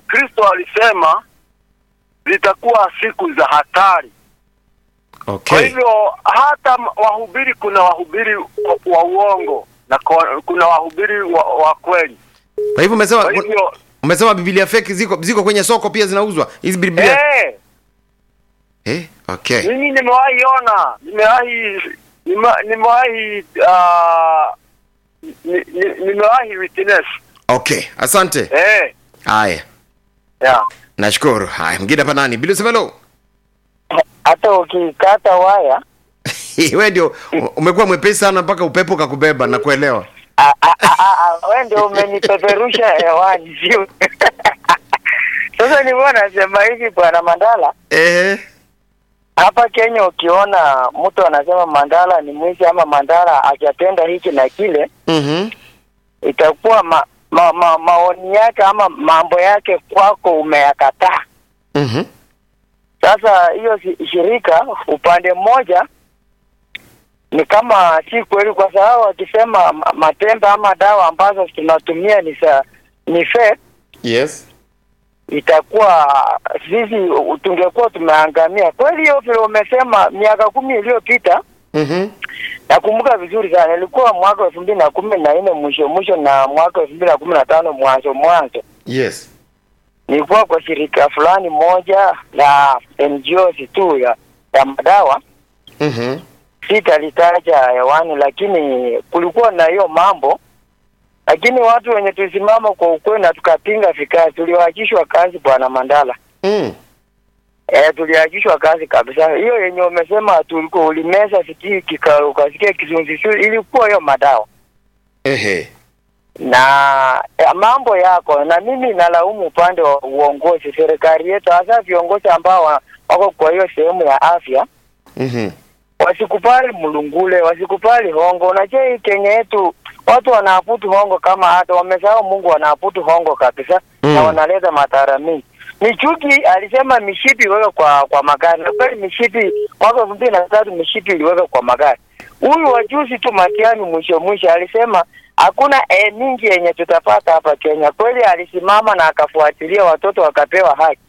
Kristo alisema zitakuwa siku za hatari. Kwa Okay. hivyo hata m- wahubiri, kuna wahubiri wa, wa uongo na ko- kuna wahubiri wa, wa kweli. Kwa hivyo umesema Kwa hivyo umesema Biblia fake ziko ziko kwenye soko pia zinauzwa. Hizi Biblia. eh, Eh, okay. mimi nimewahi ona, nimewahi nime- nimewahi ah, ni- ni- nimewahi witness Okay. Asante. eh, Haya. yeah. Nashukuru. Haya, mwingine hapa nani? Bila semelo. hata ukikata waya Wewe ndio umekuwa mwepesi sana mpaka upepo kakubeba na kuelewa. a- a- a- a- a- wewe ndio umenipeperusha hewani sio sasa nilikuwa nasema hivi bwana mandala Eh. hapa kenya ukiona mtu anasema mandala ni mwizi ama mandala hajatenda hiki na kile Mhm. itakuwa ma, ma, ma, maoni yake ama mambo yake kwako umeyakataa Mhm. Sasa hiyo si- shirika upande mmoja ni kama si kweli, kwa sababu wakisema ma- matembe ama dawa ambazo tunatumia ni sa, ni fake, Yes. itakuwa sisi u- tungekuwa tumeangamia kweli. Hiyo vile umesema miaka kumi iliyopita, Mhm. nakumbuka vizuri sana, ilikuwa mwaka elfu mbili na kumi na nne mwisho mwisho na mwaka elfu mbili na kumi na tano mwanzo mwanzo Yes. nilikuwa kwa shirika fulani moja la NGOs tu ya, ya madawa Mhm. sitalitaja hewani, lakini kulikuwa na hiyo mambo, lakini watu wenye tulisimama kwa ukweli na tukapinga vikali, tuliwaachishwa kazi bwana Mandala. Mm. E, tuliachishwa kazi kabisa. Hiyo yenye umesema tulikuwa ulimeza sijui kika ukasikia kizunguzungu, ilikuwa hiyo madawa Ehe. na ya, mambo yako, na mimi nalaumu upande wa uongozi, serikali yetu, hasa viongozi ambao wa- wako kwa hiyo sehemu ya afya Mhm. wasikubali mlungule, wasikubali hongo. Unajua hii Kenya yetu watu wanaabudu hongo kama hata wamesahau Mungu, wanaabudu hongo kabisa Mm. na wanaleta madhara mingi. Michuki alisema mishipi iweke kwa kwa magari, na kweli mishipi mwaka elfu mbili na tatu mishipi iliweka kwa magari. Huyu wajuzi tu Matiani mwisho mwisho alisema hakuna e mingi yenye tutapata hapa Kenya. Kweli alisimama na akafuatilia watoto wakapewa haki.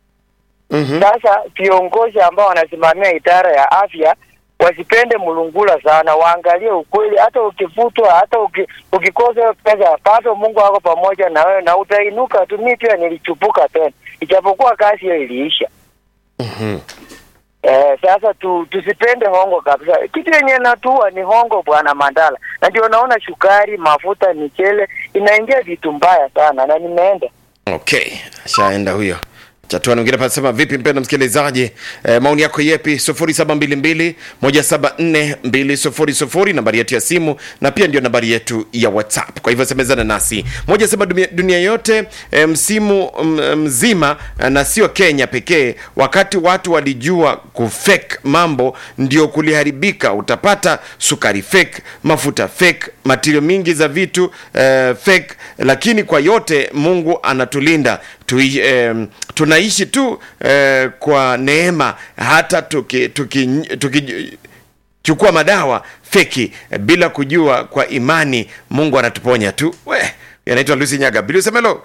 Mhm. Sasa viongozi ambao wanasimamia idara ya afya wasipende mlungula sana, waangalie ukweli. Hata ukivutwa, hata uki, ukikosa hiyo pesa, bado Mungu ako pamoja na wewe na utainuka tu. Mimi pia nilichupuka tena, ijapokuwa kazi hiyo iliisha. Mhm. Eh, sasa tu, tusipende hongo kabisa. Kitu yenye natua ni hongo, bwana Mandala, na ndio naona shukari, mafuta, michele inaingia vitu mbaya sana, na nimeenda Okay, ashaenda huyo. Chatua mwingine pasema vipi mpenda msikilizaji? E, maoni yako yepi? 0722 174 200 nambari yetu ya simu na pia ndio nambari yetu ya WhatsApp. Kwa hivyo semezana nasi. Moja sema dunia, dunia yote e, msimu m, mzima eh, na sio Kenya pekee, wakati watu walijua kufake mambo ndio kuliharibika. Utapata sukari fake, mafuta fake, matirio mingi za vitu eh, fake, lakini kwa yote Mungu anatulinda Tui, eh, tunaishi tu eh, kwa neema hata tuki, tuki, tuki chukua madawa feki eh, bila kujua kwa imani Mungu anatuponya tu. We, anaitwa Lucy Nyaga. Bili Semelo,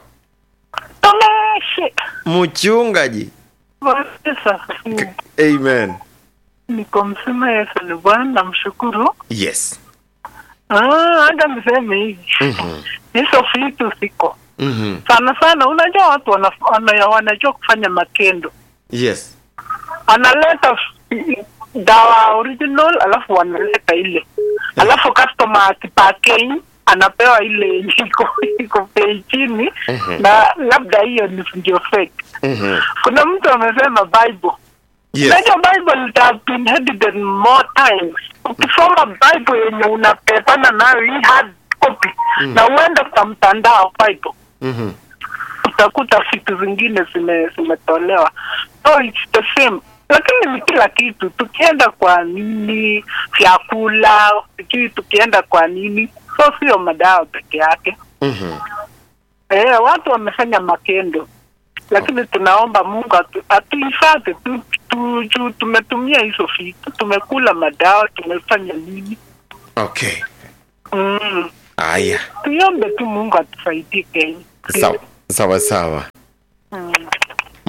Tomeshi. mchungaji. Sasa Amen. niko msima Yesu ni Bwana, namshukuru. Yes. Ah, hata niseme hivi Mhm. hizo vitu siko Mhm. sana sana. Unajua watu wana, wana, wanajua kufanya makendo, Yes. analeta f- dawa original alafu wanaleta ile, alafu customer akipakei anapewa ile yenye iko iko bei chini Mhm. na labda hiyo ni ndio fake. Mhm. Kuna mtu amesema Bible Yes. Unajua Bible it has been edited more times. Ukisoma Bible yenye unapepana nayo hii hard copy na uende kwa mtandao Bible Mhm. utakuta vitu zingine zime zimetolewa. So it's the same. Lakini ni kila kitu, tukienda kwa nini, vyakula, sijui tukienda kwa nini, so sio madawa peke yake. Mhm. Eh, watu wamefanya makendo, lakini tunaomba Mungu atu- atuhifadhi tu, tu, tu, tumetumia hizo vitu, tumekula madawa, tumefanya nini? Okay. Mm. Aya. Tuiombe tu Mungu atusaidie Kenya. Sawa. Sawa sawa.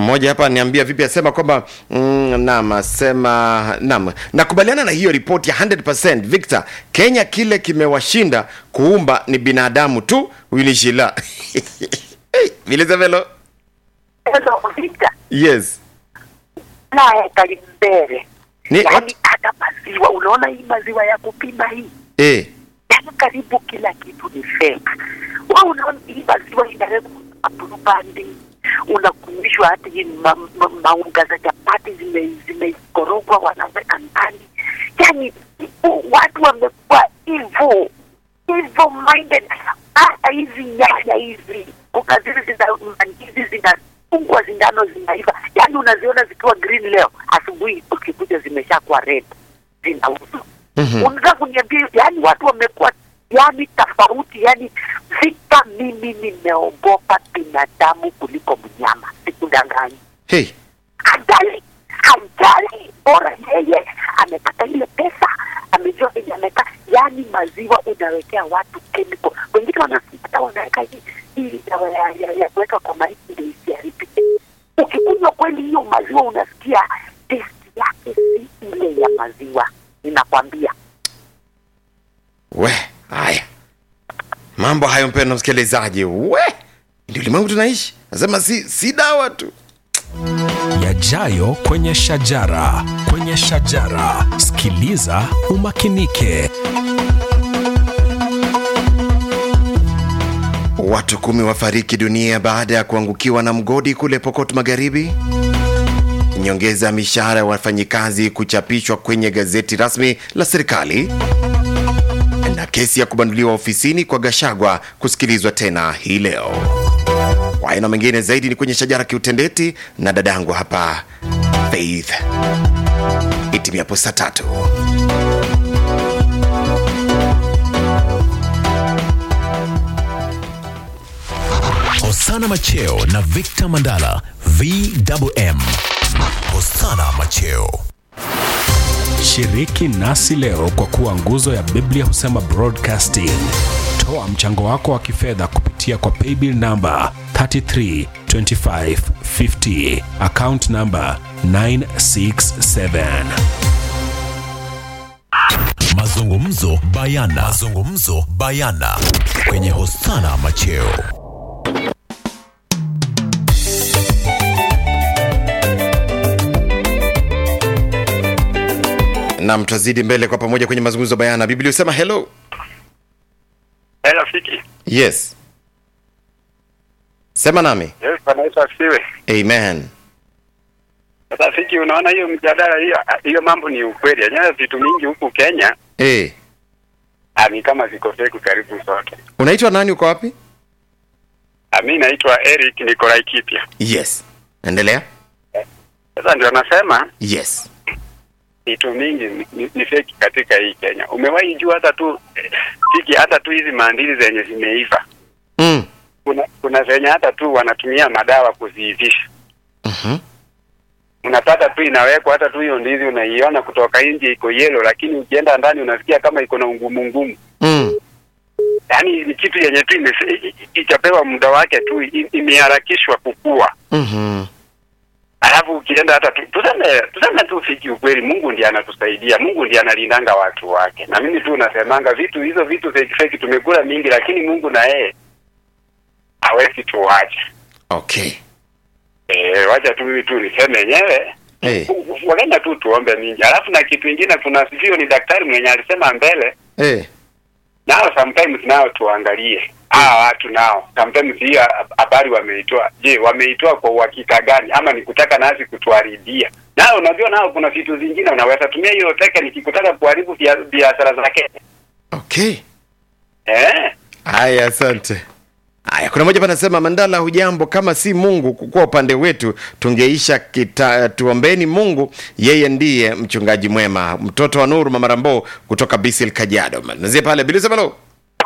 mmoja hapa niambia vipi asema kwamba mm, naam asema naam nakubaliana na hiyo ripoti ya 100% Victor Kenya kile kimewashinda kuumba ni binadamu tu huyu ni Shila hey, Vilizavelo Vita yes naye kalimbele ni yaani hata maziwa unaona hii maziwa ya kupima hii eh yaani karibu kila kitu ni fake wa unaona hii maziwa inawekwa apurupandi unakumishwa hata hii ma, ma, maunga za chapati zime- zimekorogwa wanaweka ndani yaani u- watu wamekuwa hivyo hivyo minded hata hizi nyanya hizi kuna zile zina hizi zinafungwa zindano zinaiva yaani unaziona zikiwa green leo asubuhi ukikuja zimeshakuwa red zinauzwa Mhm. unataka kuniambia yani watu wamekuwa yani tofauti yani vita mimi nimeogopa binadamu kuliko mnyama sikudanganyi hey hajali hajali bora yeye amepata ile pesa amejua venye ameka yani maziwa unawekea watu chemical wengine wanapata wanaweka hii hii dawa ya, ya, ya kuweka kwa maiti ndio isiharibike ukikunywa kweli hiyo maziwa unasikia testi yake si ile ya maziwa ninakwambia we haya mambo hayo mpendwa msikilizaji we ndio ulimwengu tunaishi nasema si si dawa tu yajayo kwenye shajara kwenye shajara sikiliza umakinike Watu kumi wafariki dunia baada ya kuangukiwa na mgodi kule Pokot Magharibi. Nyongeza ya mishahara ya wafanyikazi kuchapishwa kwenye gazeti rasmi la serikali, na kesi ya kubanduliwa ofisini kwa Gashagwa kusikilizwa tena hii leo. Haya na mengine zaidi ni kwenye shajara kiutendeti na dadangu hapa Faith itimiapo saa tatu. hosana macheo na victor mandala vwm hosana macheo shiriki nasi leo kwa kuwa nguzo ya biblia husema broadcasting toa mchango wako wa kifedha kupitia kwa paybill namba 332550 account namba 967 mazungumzo bayana mazungumzo bayana kwenye hosana macheo Nam, tutazidi mbele kwa pamoja kwenye mazungumzo bayana. Biblia husema hello. Eh, rafiki. Yes, sema nami. Yes, Bwana Yesu asifiwe. Amen. Sasa rafiki, unaona hiyo mjadala hiyo hiyo mambo ni ukweli. Yenyewe vitu mingi huku Kenya Eh, ah, ni kama ziko fake karibu zote. unaitwa nani? Uko wapi? Ah, mimi naitwa Eric Nikolai Kipya. Yes, endelea. Sasa ndio nasema Yes. vitu mingi ni, ni, ni fake katika hii Kenya. Umewahi jua hata tu eh, fiki hata tu hizi maandili zenye zimeiva. Mm. Kuna kuna zenye hata tu wanatumia madawa kuziivisha. Mhm. unapata tu inawekwa hata tu hiyo ndizi unaiona kutoka nje iko yellow, lakini ukienda ndani unasikia kama iko na ungumu ngumu. Mm. Yaani ni kitu yenye tu ime- i- i- ichapewa muda wake tu i- imeharakishwa kukua. Mhm. Alafu ukienda hata tu, tuseme tuseme tu fiki ukweli, Mungu ndiye anatusaidia, Mungu ndiye analindanga watu wake. Na mimi tu nasemanga vitu hizo vitu fake fake tumekula mingi, lakini Mungu na yeye hawezi tuache. Okay. Eh, wacha tu mimi tu niseme yenyewe Eh. Wakenya tu tuombe mingi. Alafu na kitu ingine kuna sijui ni daktari mwenye alisema mbele Eh. nao sometimes nao tuangalie hawa watu nao sometimes hii habari wameitoa je wameitoa kwa uhakika gani ama ni kutaka nasi kutuharibia nao unajua nao kuna vitu zingine unaweza tumia hiyo tekniki kutaka kuharibu bia- biashara zake Okay. eh Haya, asante. Haya, kuna moja panasema Mandala, hujambo? Kama si Mungu kukuwa upande wetu tungeisha kita, tuombeni Mungu, yeye ndiye mchungaji mwema. Mtoto wa Nuru Mama Rambo kutoka Bisil Kajiado. Nazie pale Bili Semelo.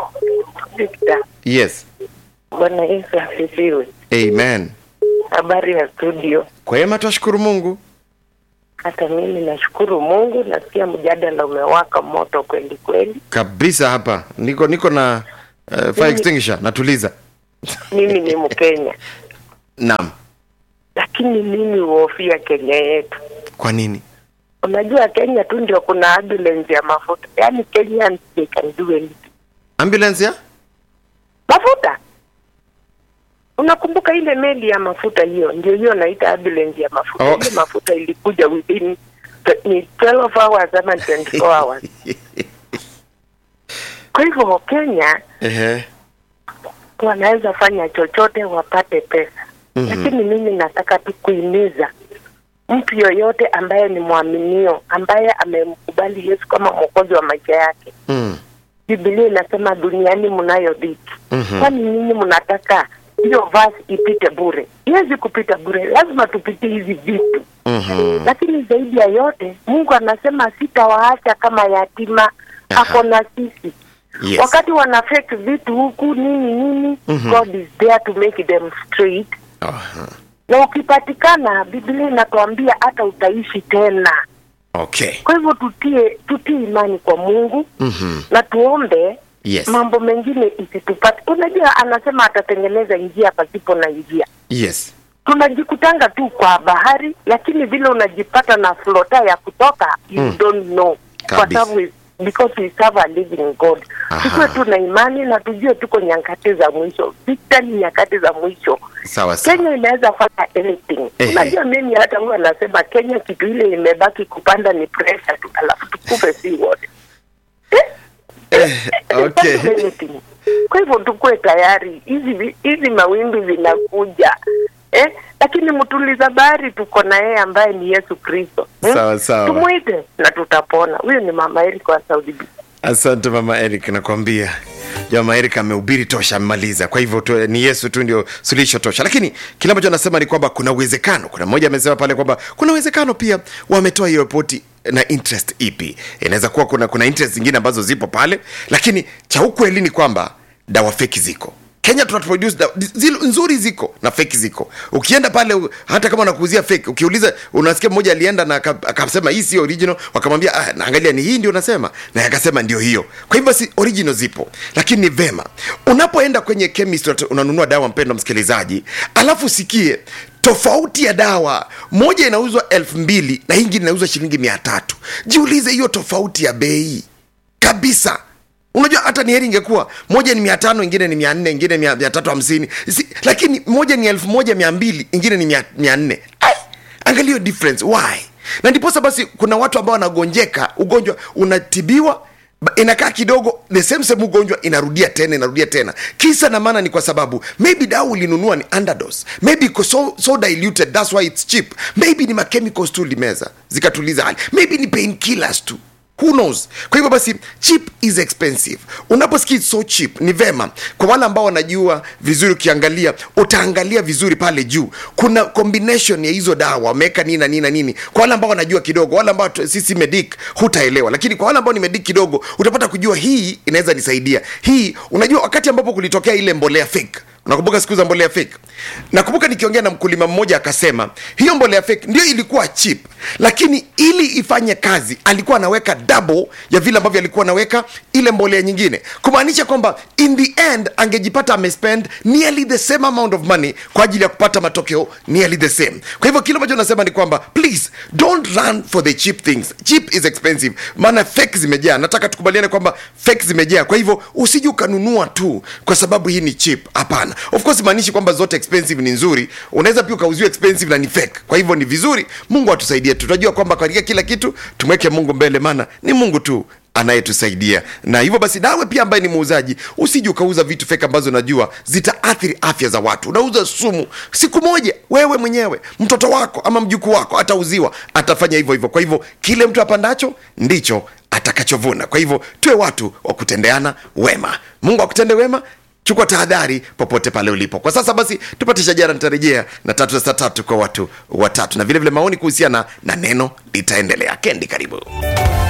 Victor, Yes. Bwana Yesu asifiwe. Amen. Habari ya studio. Kwema, twashukuru Mungu. Hata mimi nashukuru Mungu, nasikia mjadala umewaka moto kweli kweli. Kabisa hapa. Niko niko na uh, fire extinguisher natuliza. Mimi ni Mkenya, Naam. lakini lakini mimi huhofia Kenya yetu. kwa nini Unajua Kenya tu ndio kuna ambulance ya mafuta, yaani Kenyans they can do anything. ambulance ya Mafuta, unakumbuka ile meli ya mafuta hiyo? Ndio hiyo naita ambulance ya mafuta. Oh. Ile mafuta ilikuja within ni 12 hours ama 24 hours. Kwa hivyo Kenya Ehe. wanaweza fanya chochote wapate pesa Mhm. lakini mimi nataka tu kuhimiza mtu yoyote ambaye ni mwaminio ambaye amemkubali Yesu kama mwokozi wa maisha yake. Mm. Biblia inasema duniani mnayo dhiki. Mhm. Kwani nyinyi mnataka hiyo verse ipite bure? Iwezi kupita bure, lazima tupitie hizi vitu. Mhm. Lakini zaidi ya yote, Mungu anasema sitawaacha kama yatima, Aha. ako na sisi Yes. wakati wana fake vitu huku nini nini Mhm. God is there to make them straight Aha. na ukipatikana Biblia inatuambia hata utaishi tena. Okay. Kwa hivyo tutie tutie imani kwa Mungu Mhm. na tuombe Yes. mambo mengine isitupate. Unajua, anasema atatengeneza njia pasipo na njia. Yes. Tunajikutanga tu kwa bahari, lakini vile unajipata na flota ya kutoka you Mm. don't know, kwa Kabisa. sababu we- because we serve a living God. Aha. Tukuwe tu na imani na tujue tuko nyakati za mwisho. Vita ni nyakati za mwisho. Sawa sawa. Kenya inaweza fanya anything. Ehe. Unajua, mimi hata huwa nasema Kenya kitu ile imebaki kupanda ni pressure tu, alafu tukufe si wote. Eh, okay. Fanya anything. Kwa hivyo tukuwe tayari, hizi vi- hizi mawimbi zinakuja eh? Lakini mtuliza bahari tuko na yeye ambaye ni Yesu Kristo hmm? Sawa, sawa. Tumwite na tutapona. Huyu ni mama Eric wa Saudi Arabia. Asante mama Eric, nakwambia jama Eric amehubiri tosha, amemaliza. Kwa hivyo tu, ni Yesu tu ndio suluhisho tosha, lakini kile ambacho anasema ni kwamba kuna uwezekano. Kuna mmoja amesema pale kwamba kuna uwezekano pia wametoa hiyo ripoti na interest ipi. Inaweza kuwa kuna kuna interest zingine ambazo zipo pale, lakini cha ukweli ni kwamba dawa feki ziko Kenya tuna produce dawa zile nzuri ziko na fake ziko. Ukienda pale u- hata kama unakuuzia fake, ukiuliza unasikia mmoja alienda na aka- akasema hii si original, wakamwambia ah, naangalia ni hii ndio unasema, na akasema ndio hiyo. Kwa hivyo si original zipo, lakini ni vema unapoenda kwenye chemist unat- unanunua dawa, mpendwa msikilizaji, alafu usikie tofauti ya dawa moja inauzwa elfu mbili na hii ingine inauzwa shilingi mia tatu. Jiulize hiyo tofauti ya bei kabisa unajua hata ni heri ingekuwa moja ni mia tano ingine ni mia nne ingine mia, mia tatu hamsini si, lakini moja ni elfu moja mia mbili ingine ni mia, mia nne Ai, angalia hiyo difference why na ndiposa basi kuna watu ambao wanagonjeka ugonjwa unatibiwa ba- inakaa kidogo the same same ugonjwa inarudia tena inarudia tena kisa na maana ni kwa sababu maybe dawa ulinunua ni underdose maybe iko so, so diluted that's why it's cheap maybe ni machemicals tu limeza zikatuliza hali maybe ni painkillers tu who knows kwa hivyo basi cheap is expensive unaposikia it's so cheap ni vema kwa wale ambao wanajua vizuri ukiangalia utaangalia vizuri pale juu kuna combination ya hizo dawa wameweka nini na nini na nini kwa wale ambao wanajua kidogo wale ambao tu- sisi medic hutaelewa lakini kwa wale ambao ni medic kidogo utapata kujua hii inaweza nisaidia hii unajua wakati ambapo kulitokea ile mbolea fake unakumbuka siku za mbolea fake nakumbuka nikiongea na mkulima mmoja akasema hiyo mbolea fake ndio ilikuwa cheap lakini ili ifanye kazi alikuwa anaweka double ya vile ambavyo alikuwa anaweka ile mbolea nyingine kumaanisha kwamba in the end angejipata amespend nearly the same amount of money kwa ajili ya kupata matokeo nearly the same kwa hivyo kile ambacho nasema ni kwamba please don't run for the cheap things cheap is expensive maana fake zimejaa nataka tukubaliane kwamba fake zimejaa kwa hivyo usije ukanunua tu kwa sababu hii ni cheap hapana of course maanishi kwamba zote expensive ni nzuri unaweza pia ukauziwa expensive na ni fake kwa hivyo ni vizuri mungu atusaidie tutajua kwamba katika kila kitu tumweke mungu mbele maana ni mungu tu anayetusaidia na hivyo basi nawe pia ambaye ni muuzaji usije ukauza vitu feki ambazo unajua zitaathiri afya za watu unauza sumu siku moja wewe mwenyewe mtoto wako ama mjukuu wako atauziwa atafanya hivyo hivyo kwa hivyo kile mtu apandacho ndicho atakachovuna kwa hivyo tuwe watu wa kutendeana wema mungu akutende wema chukua tahadhari popote pale ulipo kwa sasa basi tupate shajara nitarejea na tatu za saa tatu kwa watu watatu na vile vile maoni kuhusiana na neno litaendelea kendi karibu